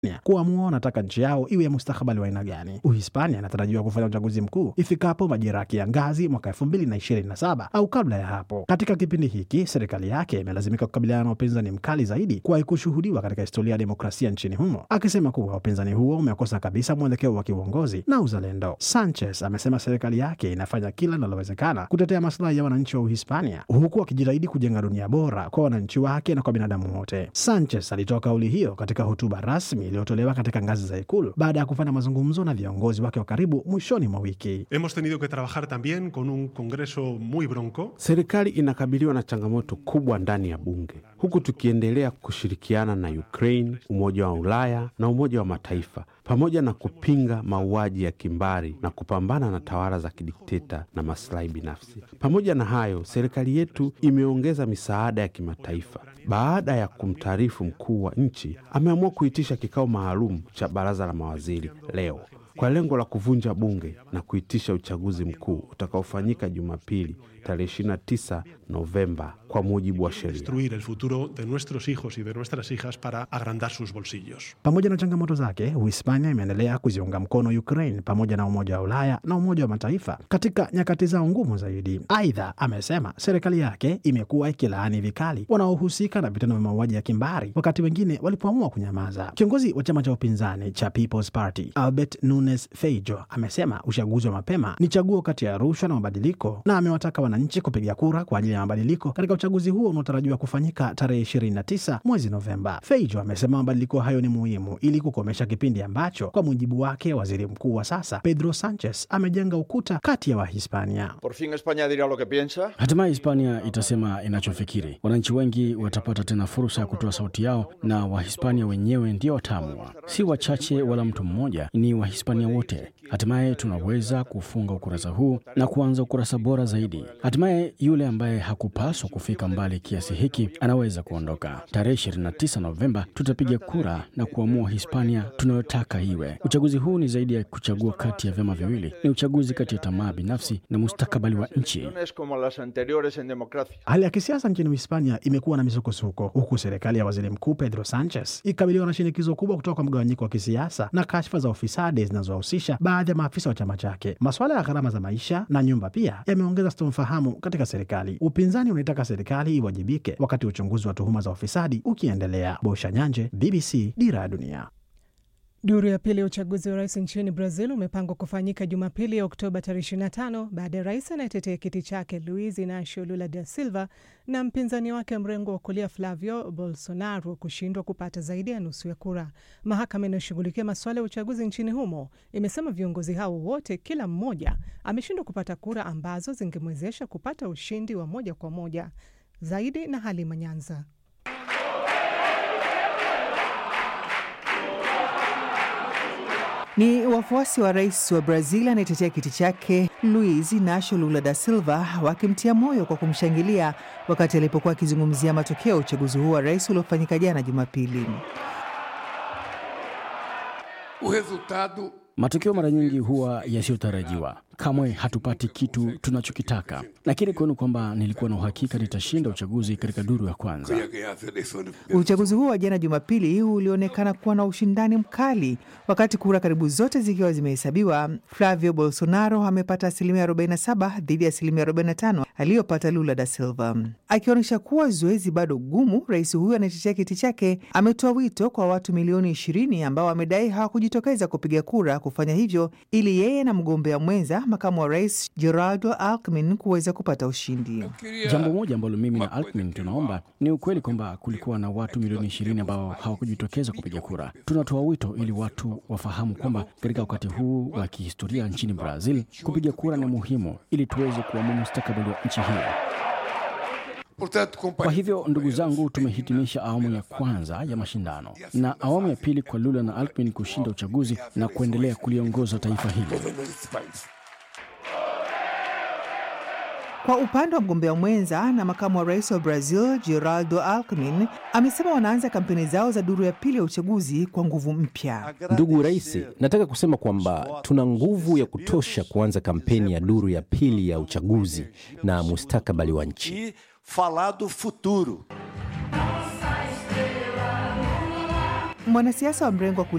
kuamua wanataka nchi yao iwe ya mustakabali wa aina gani. Uhispania inatarajiwa kufanya uchaguzi mkuu ifikapo majira ya kiangazi mwaka elfu mbili na ishirini na saba au kabla ya hapo. Katika kipindi hiki, serikali yake imelazimika kukabiliana na upinzani mkali zaidi kuwahi kushuhudiwa katika historia ya demokrasia nchini humo, akisema kuwa upinzani huo umekosa kabisa mwelekeo wa kiuongozi na uzalendo. Sanchez amesema serikali yake inafanya kila linalowezekana kutetea maslahi ya wananchi wa Uhispania, huku akijitahidi kujenga dunia bora kwa wananchi wake na kwa binadamu wote. Sanchez alitoa kauli hiyo katika hotuba rasmi iliyotolewa katika ngazi za Ikulu baada ya kufanya mazungumzo na viongozi wake wa karibu mwishoni mwa wiki. Hemos tenido que trabajar también con un Congreso muy bronco. Serikali inakabiliwa na changamoto kubwa ndani ya bunge, huku tukiendelea kushirikiana na Ukraine, Umoja wa Ulaya na Umoja wa Mataifa pamoja na kupinga mauaji ya kimbari na kupambana na tawala za kidikteta na maslahi binafsi. Pamoja na hayo, serikali yetu imeongeza misaada ya kimataifa. Baada ya kumtaarifu mkuu wa nchi, ameamua kuitisha kikao maalum cha baraza la mawaziri leo kwa lengo la kuvunja bunge na kuitisha uchaguzi mkuu utakaofanyika Jumapili tarehe 29 Novemba kwa mujibu wa sheria. Destruir el futuro de nuestros hijos y de nuestras hijas para agrandar sus bolsillos. Pamoja na changamoto zake, Uhispania imeendelea kuziunga mkono Ukraine pamoja na Umoja wa Ulaya na Umoja wa Mataifa katika nyakati zao ngumu zaidi. Aidha, amesema serikali yake imekuwa ikilaani vikali wanaohusika na vitendo vya mauaji ya kimbari, wakati wengine walipoamua kunyamaza. Kiongozi wa chama cha upinzani cha People's Party Albert Nunes Feijo amesema uchaguzi wa mapema ni chaguo kati ya rushwa na mabadiliko, na amewataka wananchi kupiga kura kwa ajili ya mabadiliko katika uchaguzi huo unaotarajiwa kufanyika tarehe 29 mwezi Novemba. Feijo amesema mabadiliko hayo ni muhimu ili kukomesha kipindi ambacho kwa mujibu wake waziri mkuu wa sasa Pedro Sanchez amejenga ukuta kati ya Wahispania. Por fin España dirá lo que piensa. Hatimaye Hispania itasema inachofikiri. Wananchi wengi watapata tena fursa ya kutoa sauti yao, na Wahispania wenyewe ndio wataamua, si wachache wala mtu mmoja, ni Wahispania wote. Hatimaye tunaweza kufunga ukurasa huu na kuanza ukurasa bora zaidi. Hatimaye yule ambaye hakupaswa kufika mbali kiasi hiki anaweza kuondoka. Tarehe 29 Novemba tutapiga kura na kuamua Hispania tunayotaka iwe. Uchaguzi huu ni zaidi ya kuchagua kati ya vyama viwili, ni uchaguzi kati ya tamaa binafsi na mustakabali wa nchi. Elecciones como las anteriores en democracia. Hali ya kisiasa nchini Uhispania imekuwa na misukosuko, huku serikali ya waziri mkuu Pedro Sanchez ikikabiliwa na shinikizo kubwa kutoka kwa mgawanyiko wa kisiasa na kashfa za ufisadi zinazohusisha baadhi ya maafisa wa chama chake. Masuala ya gharama za maisha na nyumba pia yameongeza sintofahamu katika serikali. Upinzani unaitaka serikali iwajibike, wakati uchunguzi wa tuhuma za ufisadi ukiendelea. Bosha Nyanje, BBC, Dira ya Dunia. Duru ya pili ya uchaguzi wa rais nchini Brazil umepangwa kufanyika Jumapili ya Oktoba tarehe 25 baada ya rais anayetetea kiti chake Luiz Inacio Lula da Silva na mpinzani wake mrengo wa kulia Flavio Bolsonaro kushindwa kupata zaidi ya nusu ya kura. Mahakama inayoshughulikia masuala ya uchaguzi nchini humo imesema viongozi hao wote, kila mmoja ameshindwa kupata kura ambazo zingemwezesha kupata ushindi wa moja kwa moja. Zaidi na Halima Nyanza. Ni wafuasi wa rais wa Brazil anayetetea kiti chake Luiz Inacio Lula da Silva wakimtia moyo kwa kumshangilia wakati alipokuwa akizungumzia matokeo ya uchaguzi huu wa rais uliofanyika jana Jumapili. O resultado Matokeo mara nyingi huwa yasiyotarajiwa. Kamwe hatupati kitu tunachokitaka. Nakiri kwenu kwamba nilikuwa na uhakika nitashinda uchaguzi katika duru ya kwanza. ia ganhar as eleições no primeiro Uchaguzi huo wa jana Jumapili ulionekana kuwa na ushindani mkali, wakati kura karibu zote zikiwa zimehesabiwa. Flavio Bolsonaro amepata asilimia 47 dhidi ya asilimia 45 aliyopata Lula da Silva, akionyesha kuwa zoezi bado gumu. Rais huyo anayetetea kiti chake ametoa wito kwa watu milioni 20 ambao wamedai hawakujitokeza kupiga kura kufanya hivyo ili yeye na mgombea mwenza makamu wa rais Geraldo Alckmin kuweza kupata ushindi. Jambo moja ambalo mimi na Alckmin tunaomba ni ukweli kwamba kulikuwa na watu milioni ishirini ambao hawakujitokeza kupiga kura. Tunatoa wito ili watu wafahamu kwamba katika wakati huu wa kihistoria nchini Brazil, kupiga kura ni muhimu ili tuweze kuamua mustakabali wa nchi hiyo. Portanto, Kwa companheiros hivyo ndugu zangu, tumehitimisha awamu ya kwanza ya mashindano na awamu ya pili kwa Lula na Alckmin kushinda uchaguzi na kuendelea kuliongoza taifa hili. nesse país. Kwa upande wa mgombea mwenza na makamu wa rais wa Brazil Geraldo Alckmin amesema wanaanza kampeni zao za duru ya pili ya uchaguzi kwa nguvu mpya. Ndugu Rais, nataka kusema kwamba tuna nguvu ya kutosha kuanza kampeni ya duru ya pili ya uchaguzi na mustakabali wa nchi. e falar do futuro. mwanasiasa wa mrengo wa